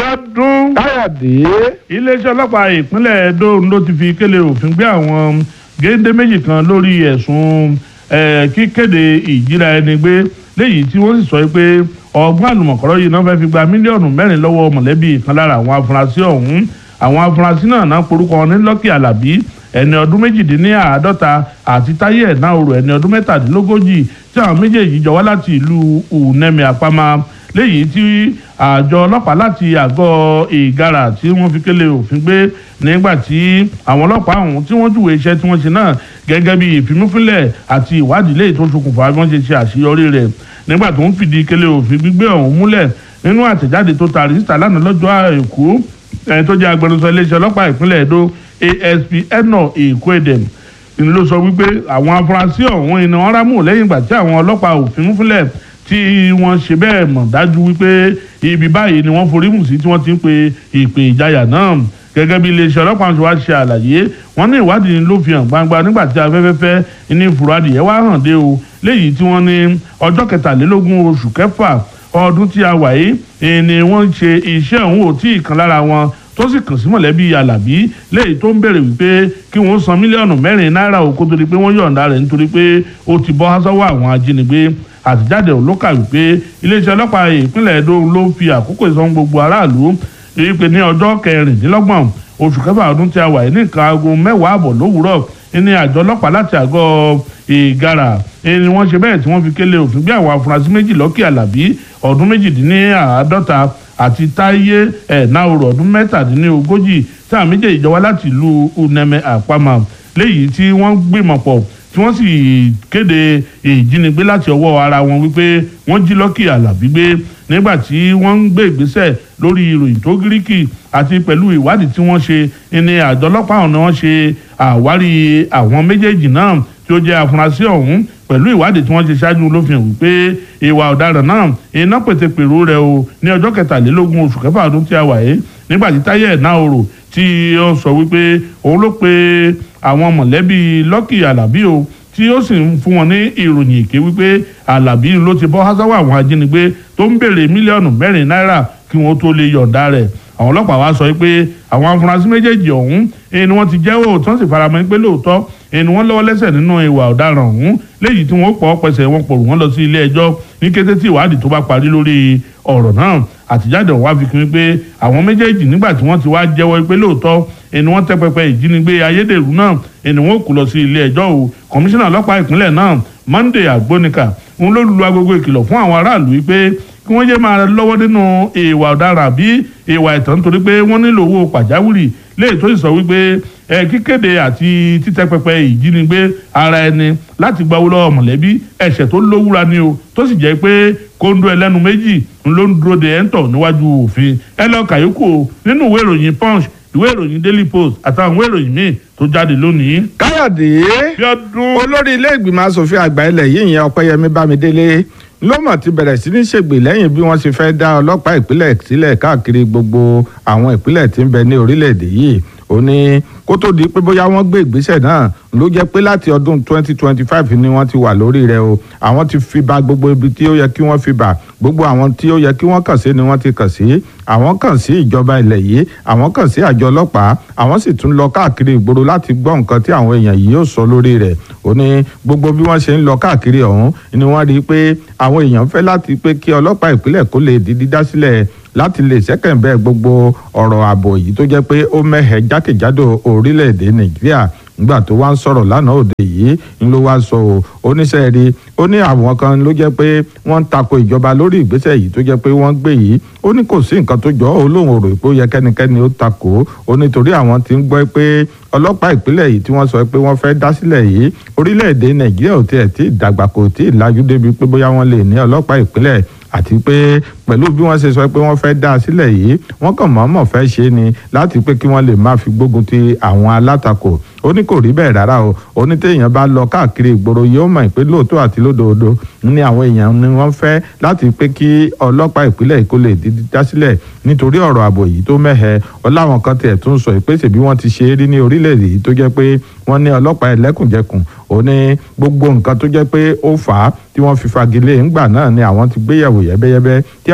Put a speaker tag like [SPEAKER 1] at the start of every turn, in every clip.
[SPEAKER 1] Bíọ́dún.
[SPEAKER 2] káyọ̀dé
[SPEAKER 1] iléeṣẹ́ ọlọ́pàá ìpínlẹ̀ Edo ló ti fi kélé òfin gbé àwọn géńdé méjì kan lórí ẹ̀sùn eh, kíkéde ìjíra ẹni gbé léyìí tí wọ́n sì sọ pé ọgbọ́n àlùmọ̀kọ́rọ́ yìí náà fẹ́ fi gba mílíọ̀nù mẹ́rin lọ́wọ́ mọ̀lẹ́bí kan lára àwọn afurasí ọ̀hún àwọn afurasí náà náà porúkọ wọn ní Lucky Alabi ẹni ọdún méjìdínláàádọ́ta àti Táyé Ẹ̀náòrò ẹni ọdún mẹ́tàdínlógójì tí àwọn méjèèjì jọ wá láti ìlú Unemi Apama léyìí tí àjọ ọlọ́pàá láti àgọ́ ìgara tí wọ́n fi kélé òfin gbé nígbà tí àwọn ọlọ́pàá ọ̀hún tí wọ́n júwèé iṣẹ́ tí wọ́n ṣe náà gẹ́gẹ́ bí ìfimúfínlẹ̀ àti ìwádìí léyìí tó ṣokùnfà bí wọ́n ṣe ṣe àṣeyọrí rẹ̀ nígbà tó ń fìdí kélé òfin gbígbé ọ̀hún múlẹ̀ nínú àtẹ̀jáde tó taari síta lánàá lọ́jọ́ àìkú ẹni tó jẹ́ agbẹnusọ iléeṣẹ́ ọlọ́pàá ìpínlẹ̀ Edo ASP Eno Ekwedem ni ló sọ wípé àwọn afurasí ọ̀hún iná wọn rámù lẹ́yìn ìgbà tí àwọn ọlọ́pàá òfin fúnlẹ̀ tí wọ́n ṣe bẹ́ẹ̀ mọ̀ dájú wípé ibi báyìí ni wọ́n forí mù sí tí wọ́n ti ń pe ìpè ìjayà náà gẹ́gẹ́ bí iléeṣẹ́ ọlọ́pàá ṣe wá ṣe àlàyé wọ́n ní ìwádìí ló fi hàn gbangba nígbà tí afẹ́fẹ́fẹ́ ní ìfúradìyẹ wá hàn dé o léyìí tí wọ́n ní ọjọ́ kẹtàlélógún oṣù kẹfà ọdún tí a wà yìí ni wọ́n ṣe iṣẹ́ òun ò tí ì kan lára wọn tó sì kàn sí mọ̀lẹ́bí alábí léyìí tó ń bèrè wípé kí wọ́n san mílíọ̀nù mẹ́rin náírà o kó tó di pé wọ́n yọ̀ǹda rẹ̀ nítorí pé ó ti bọ́ sọ́wọ́ àwọn ajínigbé àtijáde ló kà wípé iléeṣẹ́ ọlọ́pàá ìpínlẹ̀ Edo ló fi àkókò ìsọ̀n gbogbo aráàlú rí pé ní ọjọ́ kẹrìndínlọ́gbọ̀n oṣù kẹfà ọdún tí a wà ní nǹkan aago mẹ́wàá àbọ̀ lówùúrọ̀ ní àjọ ọlọ́pàá láti àgọ́ ìgara ni wọ́n ṣe bẹ́ẹ̀ tí wọ́n fi kélé òfin bí àwọn afurasí méjì Lucky Alabi ọdún méjìdínláàádọ́ta àti Táyé Ẹ̀náòrò ọdún mẹ́tàdínlógójì tí àwọn méjèèjì jọ wá láti ìlú Uneme Àpamọ́ léyìí tí wọ́n gbìmọ̀ pọ̀ tí wọ́n sì kéde ìjínigbé láti ọwọ́ ara wọn wípé wọ́n jí Lucky Alabi gbé nígbà tí wọ́n ń gbé ìgbésẹ̀ lórí ìròyìn tó gíríkì àti pẹ̀lú ìwádìí tí wọ́n ṣe ní àjọ ọlọ́pàá ọ̀hún ni wọ́n ṣe àwárí àwọn méjèèjì náà tí ó jẹ́ afurasí ọ̀hún pẹ̀lú ìwádìí tí wọ́n ṣe ṣáájú ló fi hàn wípé ìwà ọ̀daràn náà iná pètè pèrò rẹ̀ o ní ọjọ́ kẹtàlélógún oṣù kẹfà ọdún tí a wà yìí nígbà tí Táyé Ẹ̀náòrò tí ó sọ wípé òun ló pe àwọn mọ̀lẹ́bí Lucky Alabi o tí ó sì ń fún wọn ní ìròyìn èké wípé Alabi ló ti bọ́ hásáwọ́ àwọn ajínigbé tó ń béèrè mílíọ̀nù mẹ́rin náírà kí wọ́n tó lè yọ̀ǹda rẹ̀ àwọn ọlọ́pàá wa sọ pé àwọn afurasí méjèèjì ọ̀hún ẹni wọ́n ti jẹ́wọ́ tí wọ́n sì faramọ́ pé lóòótọ́ ẹni wọ́n lọ́wọ́ lẹ́sẹ̀ nínú ìwà ọ̀daràn ọ̀hún léyìí tí wọ́n pọ̀ pẹ̀sẹ̀ wọn pòrò wọ́n lọ sí ilé ẹjọ́ ní kété tí ìwádìí tó bá parí lórí ọ̀rọ̀ náà àtijáde ọ̀wá fi kún pé àwọn méjèèjì nígbà tí wọ́n ti wá jẹ́wọ́ pé lóòótọ́ ẹni wọ́n tẹ́ pẹpẹ ìjínigbé ayédèrú náà ẹni wọ́n kú lọ sí ilé ẹjọ́ o kọmíṣánná ọlọ́pàá ìpínlẹ̀ náà Monday Agbonika ń ló lu agogo ìkìlọ̀ fún àwọn aráàlú wípé kí wọ́n jẹ́ máa lọ́wọ́ nínú ìwà ọ̀daràn bí ìwà ẹ̀tàn nítorí pé wọ́n nílò owó pàjáwìrì léè tó sì sọ wípé ẹ kíkéde àti títẹ́ pẹpẹ ìjínigbé ara ẹni láti gba owó lọ́wọ́ mọ̀lẹ́bí ẹ̀ṣẹ̀ tó lówúra ni o tó sì jẹ́ pé kóńdó ẹlẹ́nu méjì ló ń dúró de ẹ̀ńtọ̀ níwájú òfin ẹ lọ kàyókù nínú ìwé ìròyìn punch ìwé ìròyìn daily post àtàwọn ìwé ìròyìn míì tó jáde lónìí.
[SPEAKER 2] káyọ̀dé
[SPEAKER 1] Bíọ́dún
[SPEAKER 2] olórí ilé ìgbìmọ̀ asòfin àgbà ilẹ̀ yìí ìyẹn ọpẹ́yẹmí bámidélé ló mọ̀ ti bẹ̀rẹ̀ sí ní ṣègbè lẹ́yìn bí wọ́n ṣe fẹ́ dá ọlọ́pàá ìpínlẹ̀ sílẹ̀ káàkiri gbogbo àwọn ìpínlẹ̀ tí ń bẹ ní orílẹ̀-èdè yìí ó ní kó tó di pé bóyá wọ́n gbé ìgbésẹ̀ náà ló jẹ́ pé láti ọdún 2025 ni wọ́n ti wà lórí rẹ̀ o àwọn ti fi ba gbogbo ibi tí ó yẹ kí wọ́n fi bà gbogbo àwọn tí ó yẹ kí wọ́n kàn sí ni wọ́n ti kàn sí àwọn kàn sí ìjọba ilẹ̀ yìí àwọn kàn sí àjọ ọlọ́pàá àwọn sì tún lọ káàkiri ìgboro láti gbọ́ nǹkan tí àwọn èèyàn yìí yóò sọ lórí rẹ̀ ó ní gbogbo bí wọ́n ṣe ń lọ káàkiri ọ̀hún ni wọ́n rí i pé àwọn èèyàn fẹ́ láti pé kí ọlọ́pàá ìpínlẹ̀ kó lè di dídá sílẹ̀ láti lè ṣẹ́kẹ̀ǹbẹ́ gbogbo ọ̀rọ̀ ààbò yìí tó jẹ́ pé ó mẹ́hẹ̀ jákèjádò orílẹ̀-èdè nàìjíríà nígbà tó wá ń sọ̀rọ̀ lánàá òde yìí ń ló wá sọ o oníṣẹ́ rí ó ní àwọn kan ló jẹ́ pé wọ́n ń tako ìjọba lórí ìgbésẹ̀ yìí tó jẹ́ pé wọ́n gbé yìí ó ní kò sí nǹkan tó jọ ọ́ lóun rò pé ó yẹ kẹ́nikẹ́ni ó tako ó nítorí àwọn tí ń gbọ́ pé ọlọ́pàá ìpínlẹ̀ yìí tí wọ́n sọ pé wọ́n fẹ́ dá sílẹ̀ yìí orílẹ̀-èdè nàìjíríà ò tiẹ̀ tí ì dàgbà kò tí ì lajú débi pé bóyá wọ́n lè ní ọlọ́pàá ìpínlẹ̀ àti pé pẹ̀lú bí wọ́n ṣe sọ pé wọ́n fẹ́ dá a sílẹ̀ yìí wọ́n kàn mọ̀ọ́mọ̀ fẹ́ ṣe ni láti pé kí wọ́n lè máa fi gbógun ti àwọn alátakò ó ní kò rí bẹ́ẹ̀ rárá o ó ní téèyàn bá lọ káàkiri ìgboro yóò mọ̀ pé lóòótọ́ àti lódodo ní àwọn èèyàn ni wọ́n fẹ́ láti pé kí ọlọ́pàá ìpínlẹ̀ kó lè di dá sílẹ̀ nítorí ọ̀rọ̀ ààbò yìí tó mẹ́hẹ ọláwọn kan tiẹ̀ tún sọ ìpèsè bí wọ́n ti ṣe é rí ní orílẹ̀-èdè yìí tó jẹ́ pé wọ́n ní ọlọ́pàá ẹlẹ́kùnjẹkùn ó ní gbogbo nǹkan tó jẹ́ pé ó fà á tí wọ́n fi fagilé ńgbà náà ni àwọn ti gbéyàwó yẹ́bẹ́yẹ́bẹ́ tí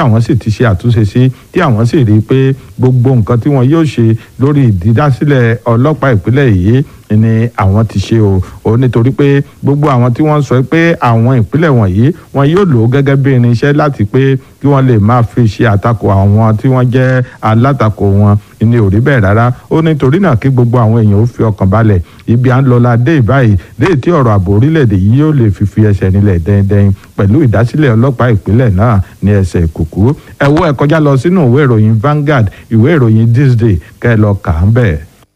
[SPEAKER 2] àwọn sì ti ṣe àtúnṣe sí tí àwọn sì rí i pé gbogbo nǹkan tí wọn yóò ṣe lórí ìdídásílẹ̀ ọlọ́pàá ìpínlẹ̀ yìí ni àwọn ti ṣe o ò nítorí pé gbogbo àwọn tí wọ́n sọ pé àwọn ìpínlẹ̀ wọ̀nyí wọn yóò lò ó gẹ́gẹ́ bí irinṣẹ́ láti pé kí wọ́n lè máa fi ṣe àtakò àwọn tí wọ́n jẹ́ alátakò wọn ní ò rí bẹ́ẹ̀ rárá ó nítorí náà kí gbogbo àwọn èèyàn ó fi ọkàn balẹ̀ ibi à ń lọ la dé ìbáyìí dé tí ọ̀rọ̀ ààbò orílẹ̀-èdè yìí yóò lè fi fi ẹsẹ̀ nílẹ̀ dẹ́ndẹ́n pẹ̀lú ìdásílẹ̀ ọlọ́pàá ìpínlẹ̀ náà ní ẹsẹ̀ kùkú ẹ wo ẹ kọjá lọ sínú ìwé ìròyìn Vanguard ìwé ìròyìn This Day kẹ́ ẹ lọ kà á bẹ́ẹ̀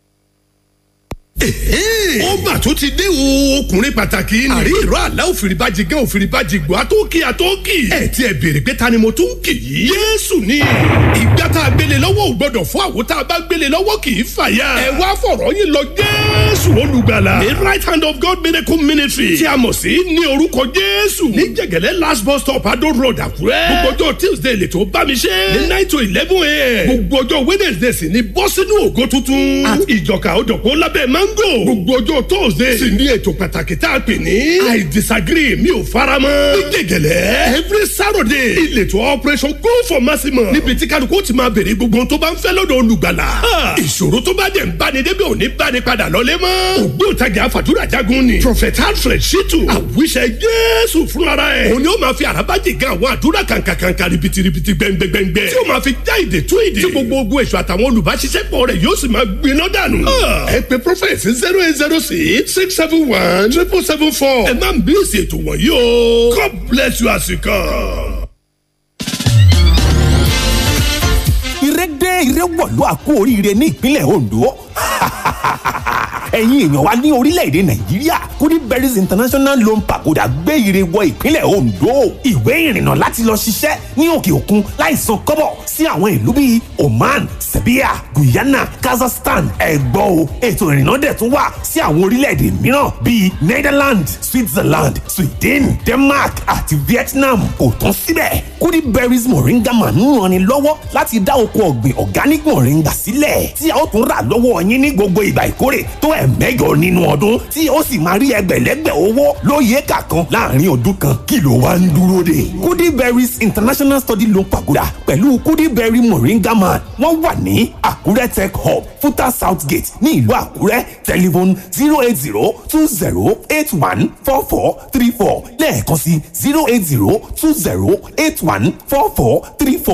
[SPEAKER 3] ó mà tó ti dé o ọkùnrin pàtàkì ni. àrí ìró àlá òfìrìbàjì gán òfìrìbàjì gbọ́ àtọ́kì àtọ́kì. ẹ ti ẹ béèrè pé ta ni mo tún kì í. yéésù ni ìgbà tá a gbélé lọ́wọ́ ò gbọ́dọ̀ fún àwo tá a bá gbélé lọ́wọ́ kì í fàya. ẹ wá fọ̀rọ̀ yín lọ jésù olùgbàlà. the right hand of God miracle ministry tí a mọ̀ sí ní orúkọ jésù. ní jẹ̀gẹ̀lẹ́ last bus stop adó road àkúrẹ́. gbogbo ọjọ́ tuesday lè tó bá mi ṣe. ní nine to eleven a.m. gbogbo ọjọ́ wednesday sì ni bọ́ sínú ògo tuntun. àti ìjọka òjọ̀pọ̀ lábẹ́ mango. gbogbo ọjọ́ thursday sì ní ètò pàtàkì tá a pè ní. i disagree mi ò fara mọ́. ní gègèlè every saturday ìletò operation go for maximum. níbi tí kálukú ti máa béèrè gbogbo ohun tó bá ń fẹ́ lọ́dọ̀ olùgbàlà. ìṣòro tó bá dẹ̀ ń báni débi òní báni padà lọ́lé mọ́. ògbóǹtagì àfàdúrà jagun ni. prophet alfred shitu àwíṣẹ jésù fúnra ẹ̀. òun ni ó máa fi àràbájì gan àwọn àdúrà kàǹkàǹkà ribitiribi gbẹngbẹngbẹ. tí ó máa fi já ìdè tú ìdè. tí gbogbo ogun èso àtàwọn olùbáṣiṣẹ́pọ̀ rẹ̀ yóò sì máa gbiná dànù. ẹ pe prophet zero eight zero six six seven one triple seven four. ẹ má ń bí èsì ètò wọ̀nyí o. God bless you as you come.
[SPEAKER 4] ìrẹ́dẹ́ ìrẹ́wọ̀lú àkó oríire ní ìpínlẹ̀ Ondo ẹ̀yin èèyàn wa ní orílẹ̀-èdè nàìjíríà goodberries international loan pagoda gbé ire wọ ìpínlẹ̀ ondo ìwé ìrìnnà láti lọ ṣiṣẹ́ ní òkè òkun láì san kọ́bọ̀ sí àwọn ìlú bíi oman serbia guyana kazakhstan ẹ̀gbọ́ o ètò ìrìnnà dẹ̀ tún wà sí àwọn orílẹ̀-èdè mìíràn bíi netherlands switzerland sweden denmark àti vietnam kò tán síbẹ̀ goodberries moringa man ń ranni lọ́wọ́ láti dá oko ọ̀gbìn organic moringa sílẹ̀ tí a ó tún rà lọ́wọ́ yín ní gbogbo ìgbà ìkórè tó ẹ̀ mẹ́jọ nínú ọdún tí ó sì máa rí ẹgbẹ̀lẹ́gbẹ̀ owó lóye kàkan láàrin ọdún kan kí ló wá ń dúró dè. goodberries international study loan pagoda pẹ̀lú goodberry moringa man wọ́n wà ní àkúrẹ́ tech hub futa south gate ní ìlú àkúrẹ́ telephone zero eight zero two zero eight one four four three four lẹ́ẹ̀kan sí zero eight zero two zero eight one four four three four